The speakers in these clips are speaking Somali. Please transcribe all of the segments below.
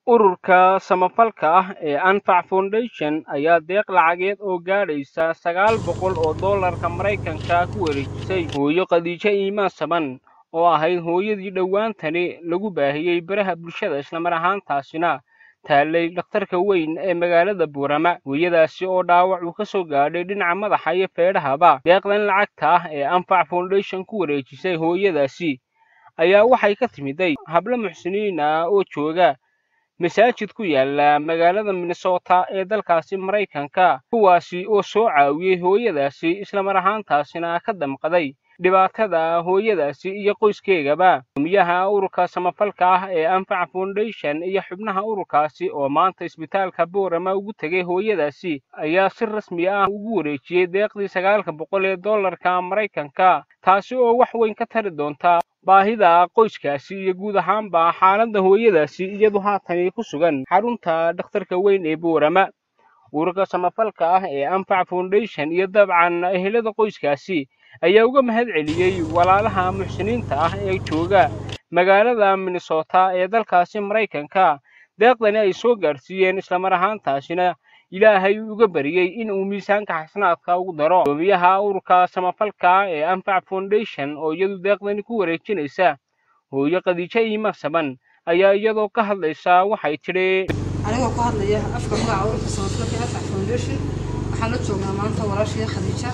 ururka samafalka ah ee anfac foundation ayaa deeq lacageed oo gaadhaysa sagaal boqol oo dollarka maraykanka ku wareejisay hooyo khadiijo iimaan saban oo ahayd hooyadii dhowaantani lagu baahiyey baraha bulshada islamar ahaantaasina taallay dhakhtarka weyn ee magaalada buurama hooyadaasi oo dhaawac uu ka soo gaadhay dhinaca madaxa iyo feedhahaba deeqdan lacagta ah ee anfac foundation ku wareejisay hooyadaasi ayaa waxay ka timiday hablo muxsiniin ah oo jooga masaajid ku yaala magaalada minnesota ee dalkaasi maraykanka kuwaasi oo soo caawiyey hooyadaasi islamar ahaantaasina ka damqaday dhibaatada hooyadaasi iyo qoyskeegaba gumiyaha ururka samafalka ah ee anfac foundation iyo xubnaha ururkaasi oo maanta isbitaalka boorama ugu tegay hooyadaasi ayaa si rasmi ah ugu wareejiyey deeqdii sagaalka boqol ee dollarka maraykanka taasi oo wax weyn ka tari doonta baahida qoyskaasi iyo guud ahaanba xaaladda hooyadaasi iyadu haatani ku sugan xarunta dhakhtarka weyn ee boorama ururka samafalka ah ee anfac foundation iyo dabcan ehelada qoyskaasi ayaa uga mahad celiyey walaalaha muxsiniinta ah ee jooga magaalada minnesota ee dalkaasi maraykanka deeqdani ay soo gaadhsiiyeen islamar ahaantaasina ilaahay uga bariyey in uu miisaanka xasanaadka ugu daro gudoomiyaha ururka samafalka ee anfac foundation oo iyadu deeqdani ku wareejinaysa hooyo khadiijo iimaan saban ayaa iyadoo ka hadlaysa waxay tidhi anigoo ku hadlaya afka magaca ururka samafalka ee anfac foundation waxaan la joognaa maanta walaashii khadiija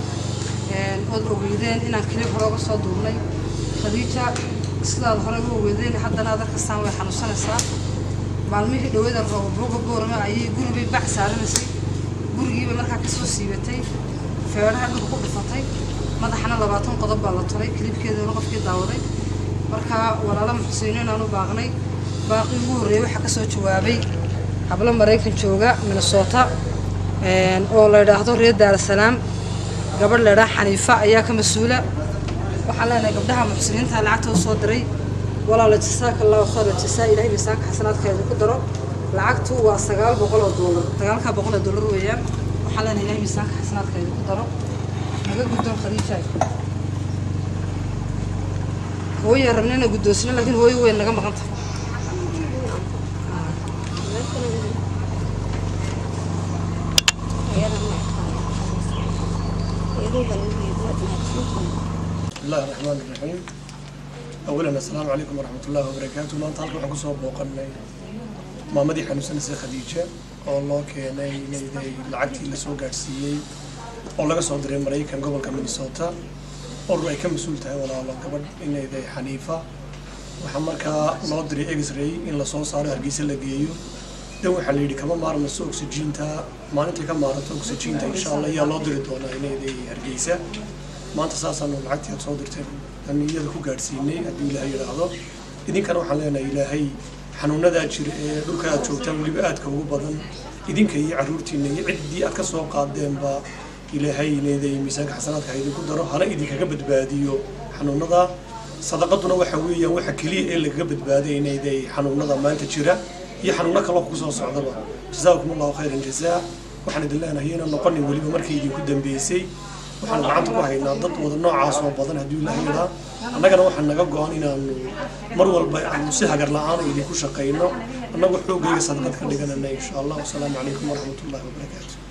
ood ogeydeen inaan kilib hore uga soo duubnay khadiija sidaad hore uga ogeydeen haddana aad arkastaan way xanuunsanaysaa maalmihii dhawada roobabuuga boorama ayay guribay bac saaranaysay gurigiibay markaa kasoo siibatay feedhaha dhulka ku dhufatay madaxana labaatan qodob baa la tolay kilibkeedana qofkii daawaday markaa walaalo muxsiniin aan u baaqnay baaqii ugu horreeyay waxaa kasoo jawaabay hablo maraykan jooga minnesota oo la yidhaahdo reer daarasalaam gabadh leedhaa xaniifa ayaa ka mas-uula waxaan leenahay gabdhaha muxsiniinta lacagta u soo diray walaala jasaaka allahu khayra jasaa ilahay miisaanka xasanaadkeeda ku daro lacagtu waa sagaal boqol oo doolar sagaalka boqol oo doolar weeyaan waxaan leenahay ilahay miisaanka xasanaadkeeda ku daro naga guddoon khadiija hooya rabnina guddoonsino laakiin hooyo weyn naga maqan tahay بسم الله الرحمن الرحيم أولا السلام عليكم ورحمة الله وبركاته maanta halkan waxaan kusoo booqanay maamadii xanuunsanaysay khadiija oo loo keenay inayday lacagtii lasoo gaadhsiiyey oo laga soo diray maraykan gobolka minnesota urur ay ka mas-uul tahay walaalo gabadh inayday xaniifa waxaa markaa loo diray x-ray in lasoo saaro hargeysa la geeyo dan waxaa la yidhi kama maarmayso oxygiinta maalintii ka maaranto oxygiinta insha allah ayaa loo diri doonaa inayday hargeysa maanta saasaanu lacagtii aad soo dirtay aan iyada ku gaadhsiinay haddii ilaahay yidhaahdo idinkana waxaan leenahay ilaahay xanuunadaa jira ee dhulka aad joogtaan weliba aadka ugu badan idinka iyo carruurtiina iyo ciddii aad ka soo qaadeenba ilaahay leeday miisaanka xasanaadka ha idinku daro hana idinkaga badbaadiyo xanuunada sadaqaduna waxa weeyaan waxa keliya ee lagaga badbaaday inayday xanuunada maanta jira iyo xanuuno kaloo kusoo socdaba jazaakum allahu khayran jazaa waxaan idin leenahay inaan noqonin weliba markii idinku dambeysay waxaan gacanta ku haynaa dad wada noocaas oo badan haddii ilaahay yidhaa annagana waxaa naga go-an inaanu mar walba aanu si hagar la-aan idinku shaqayno annagoo xoogayga sadaqad ka dhiganana insha allah wasalaamu calaykum waraxmat ullahi wabarakaatu